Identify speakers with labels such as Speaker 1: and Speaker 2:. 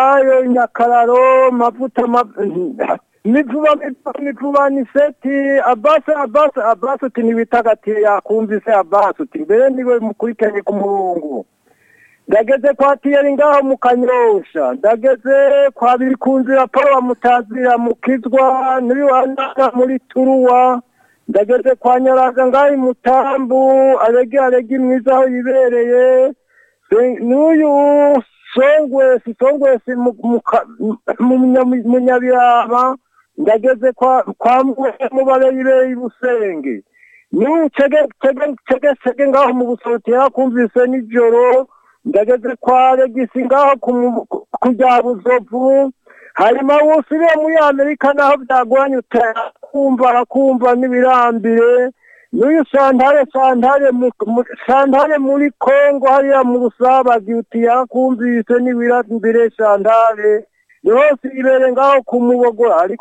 Speaker 1: ayo nyakararo mavuta mivuba mivuba mivuba ni seti abasi abasi abasi uti ntibitagatiye yakumvise abasi uti mbere niwe mukurikiranye ku murongo ndageze kwa tiyeri ngaho mu kanyosha ndageze kwa biri ku nzira paul mutazira mukizwa muri wanaga muri turuwa ndageze kwa nyaraga ngaho mutambu arege arege mwiza aho yibereye n'uyu songwesi songwesi mu nyabirama ndageze kwa mubareyireyi busenge n'ubu cegecege ngaho mu busotera kumvise nijoro ndageze kwa regisi ngaho kujya buzovu hanyuma wusiriye muri amerika naho byagoranye utera kumva arakumva n'ibirambire n'uyu santare santare muri kongo hariya mu busabagi uti yakumvise n'ibirambire santare rwose ibere ngaho ku mubogora